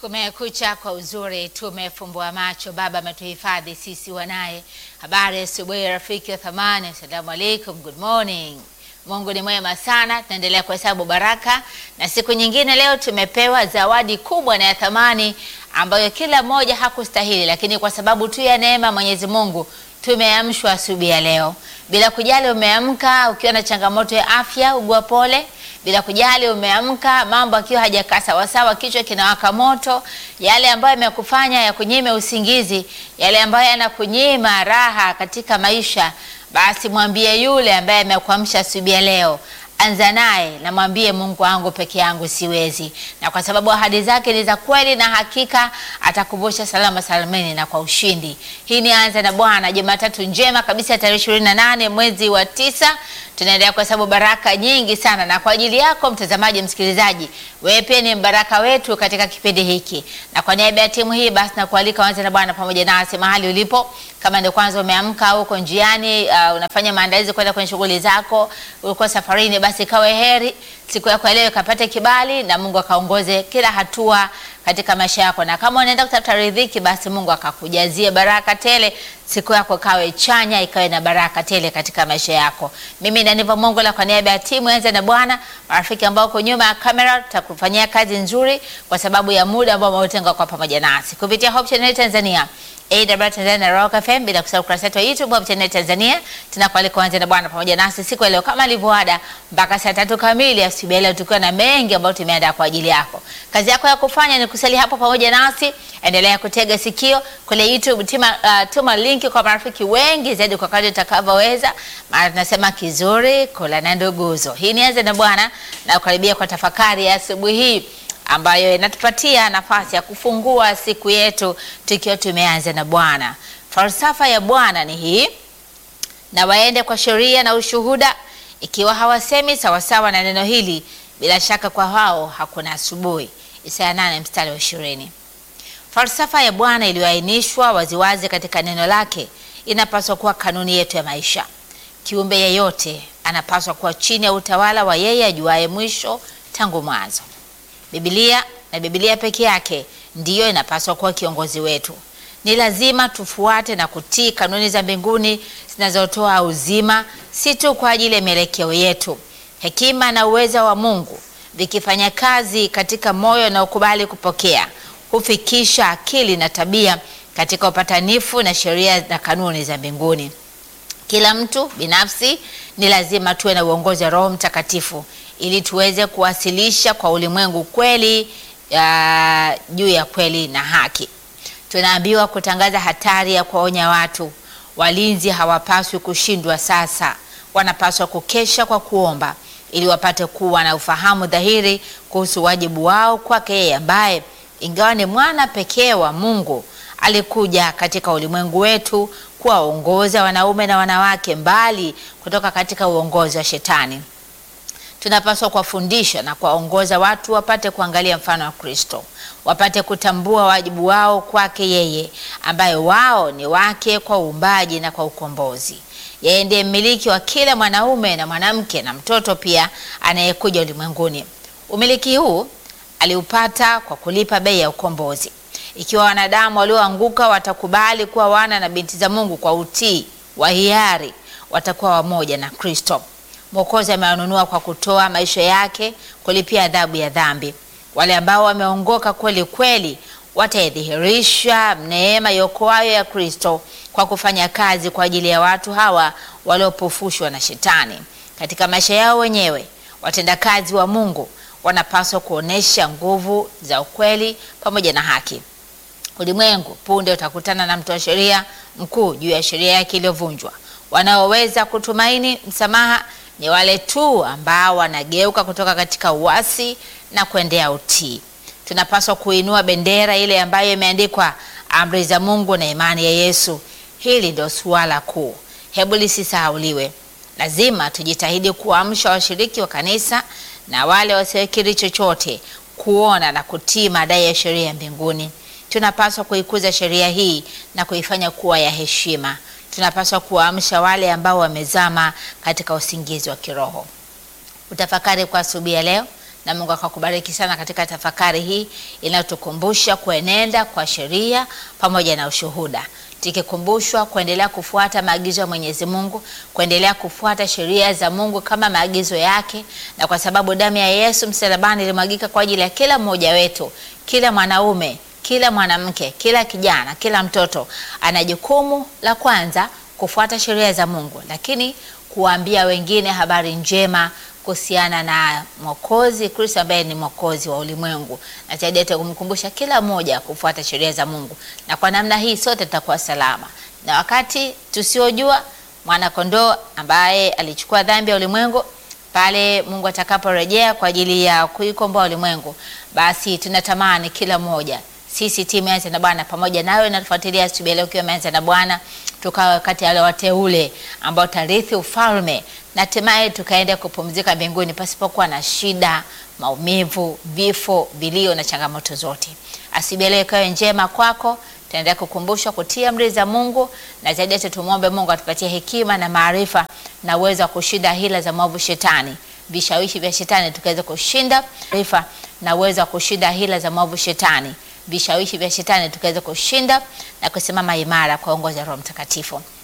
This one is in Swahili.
Kumekucha kwa uzuri, tumefumbua macho. Baba ametuhifadhi sisi wanaye. Habari ya asubuhi rafiki wa thamani, assalamu alaikum, good morning. Mungu ni mwema sana, tunaendelea kuhesabu baraka na siku nyingine leo tumepewa zawadi kubwa na ya thamani ambayo kila mmoja hakustahili, lakini kwa sababu tu ya neema Mwenyezi Mungu tumeamshwa asubuhi ya leo. Bila kujali umeamka ukiwa na changamoto ya afya, ugua pole bila kujali umeamka mambo akiwa hajakaa sawasawa, kichwa kinawaka moto, yale ambayo yamekufanya ya kunyime usingizi, yale ambayo yanakunyima raha katika maisha, basi mwambie yule ambaye amekuamsha asubuhi ya leo, anza naye na mwambie, Mungu wangu peke yangu siwezi, na kwa sababu ahadi zake ni za kweli na hakika atakuvusha salama salamini na kwa ushindi. Hii ni anza na Bwana, Jumatatu njema kabisa, tarehe ishirini na nane mwezi wa tisa tunaendelea kuhesabu baraka nyingi sana, na kwa ajili yako mtazamaji, msikilizaji, wewe pia ni mbaraka wetu katika kipindi hiki, na kwa niaba ya timu hii basi nakualika anza na Bwana pamoja nasi mahali ulipo. Kama ndio kwanza umeamka au uko njiani, uh, unafanya maandalizi kwenda kwenye shughuli zako, ulikuwa safarini, basi kawe heri siku yako ya leo ikapate kibali na Mungu akaongoze kila hatua katika maisha yako, na kama unaenda kutafuta riziki, basi Mungu akakujazie baraka tele, siku yako kawe chanya, ikawe na baraka tele katika maisha yako. Mimi Daniva Mongola kwa niaba ya timu Anza na Bwana, marafiki ambao uko nyuma ya kamera, tutakufanyia kazi nzuri kwa sababu ya muda ambao umetenga kwa pamoja nasi kupitia Hope Channel Tanzania AWR Tanzania na Rock FM, bila kusahau kurasa yetu ya YouTube Hope Channel Tanzania. Tunakualika kuanza na Bwana pamoja nasi siku ya leo kama ilivyoada mpaka saa tatu kamili asubuhi leo, tukiwa na mengi ambayo tumeandaa kwa ajili yako. Kazi yako ya kufanya ni kusali hapo pamoja nasi, endelea kutega sikio kule YouTube, tuma, uh, tuma linki kwa marafiki wengi zaidi kwa kadri utakavyoweza, maana tunasema kizuri kula na nduguzo. Hii ni Anza na Bwana na kukaribia kwa tafakari ya asubuhi hii ambayo inatupatia nafasi ya kufungua siku yetu tukiwa tumeanza na Bwana. Falsafa ya Bwana ni hii: na waende kwa sheria na ushuhuda, ikiwa hawasemi sawasawa na neno hili, bila shaka kwa hao hakuna asubuhi. Isaya 8 mstari wa ishirini. Falsafa ya Bwana iliyoainishwa waziwazi katika neno lake inapaswa kuwa kanuni yetu ya maisha. Kiumbe yeyote anapaswa kuwa chini ya utawala wa yeye ajuaye mwisho tangu mwanzo. Biblia na Biblia peke yake ndiyo inapaswa kuwa kiongozi wetu. Ni lazima tufuate na kutii kanuni za mbinguni zinazotoa uzima, si tu kwa ajili ya mielekeo yetu. Hekima na uweza wa Mungu vikifanya kazi katika moyo na ukubali kupokea, hufikisha akili na tabia katika upatanifu na sheria na kanuni za mbinguni. Kila mtu binafsi ni lazima tuwe na uongozi wa Roho Mtakatifu ili tuweze kuwasilisha kwa ulimwengu kweli ya juu ya kweli na haki. Tunaambiwa kutangaza hatari ya kuwaonya watu. Walinzi hawapaswi kushindwa sasa, wanapaswa kukesha kwa kuomba ili wapate kuwa na ufahamu dhahiri kuhusu wajibu wao kwake yeye ambaye ingawa ni mwana pekee wa Mungu alikuja katika ulimwengu wetu kuwaongoza wanaume na wanawake mbali kutoka katika uongozi wa Shetani. Tunapaswa kuwafundisha na kuwaongoza watu wapate kuangalia mfano wa Kristo, wapate kutambua wajibu wao kwake yeye, ambaye wao ni wake kwa uumbaji na kwa ukombozi. Yeye ndiye mmiliki wa kila mwanaume na mwanamke na mtoto pia anayekuja ulimwenguni. Umiliki huu aliupata kwa kulipa bei ya ukombozi. Ikiwa wanadamu walioanguka watakubali kuwa wana na binti za Mungu kwa utii wa hiari, watakuwa wamoja na Kristo. Mwokozi amewanunua kwa kutoa maisha yake kulipia adhabu ya dhambi. Wale ambao wameongoka kweli kweli wataidhihirisha neema iokoayo ya Kristo kwa kufanya kazi kwa ajili ya watu hawa waliopofushwa na Shetani. Katika maisha yao wenyewe, watendakazi wa Mungu wanapaswa kuonesha nguvu za ukweli pamoja na haki. Ulimwengu punde utakutana na mtoa sheria mkuu juu ya sheria yake iliyovunjwa. Wanaoweza kutumaini msamaha ni wale tu ambao wanageuka kutoka katika uasi na kuendea utii. Tunapaswa kuinua bendera ile ambayo imeandikwa amri za Mungu na imani ya Yesu. Hili ndio suala kuu, hebu lisisahauliwe. Lazima tujitahidi kuamsha washiriki wa kanisa na wale wasiokiri chochote kuona na kutii madai ya sheria ya mbinguni. Tunapaswa kuikuza sheria hii na kuifanya kuwa ya heshima. Tunapaswa kuwaamsha wale ambao wamezama katika usingizi wa kiroho. Utafakari kwa asubuhi ya leo na Mungu akakubariki sana katika tafakari hii inayotukumbusha kuenenda kwa sheria pamoja na ushuhuda, tukikumbushwa kuendelea kufuata maagizo ya Mwenyezi Mungu, kuendelea kufuata sheria za Mungu kama maagizo yake, na kwa sababu damu ya Yesu msalabani ilimwagika kwa ajili ya kila mmoja wetu, kila mwanaume, kila mwanamke, kila kijana, kila mtoto ana jukumu la kwanza kufuata sheria za Mungu, lakini kuwaambia wengine habari njema kuhusiana na Mwokozi Kristo ambaye ni Mwokozi wa ulimwengu, na zaidi yote kumkumbusha kila mmoja kufuata sheria za Mungu, na kwa namna hii sote tutakuwa salama. Na wakati tusiojua mwana kondoo ambaye alichukua dhambi ya ulimwengu, pale Mungu atakaporejea kwa ajili ya kuikomboa ulimwengu, basi tunatamani kila mmoja sisi timu Anza na Bwana pamoja nawe natufuatilia asubuhi leo ukiwa Anza na Bwana, tukawa kati ya wale wateule ambao tarithi ufalme na hatimaye tukaenda kupumzika mbinguni pasipokuwa na shida, maumivu, vifo, vilio na changamoto zote. Asubuhi leo ikawe njema kwako. Tunaendelea kukumbushwa kutia amri za Mungu na zaidi yote tumwombe Mungu atupatie hekima na maarifa na uwezo wa kushinda hila za mwovu shetani, vishawishi vya shetani, tukaweza kushinda maarifa na uwezo wa kushinda hila za mwovu shetani vishawishi vya shetani tukaweza kushinda na kusimama imara kwa uongozi wa Roho Mtakatifu.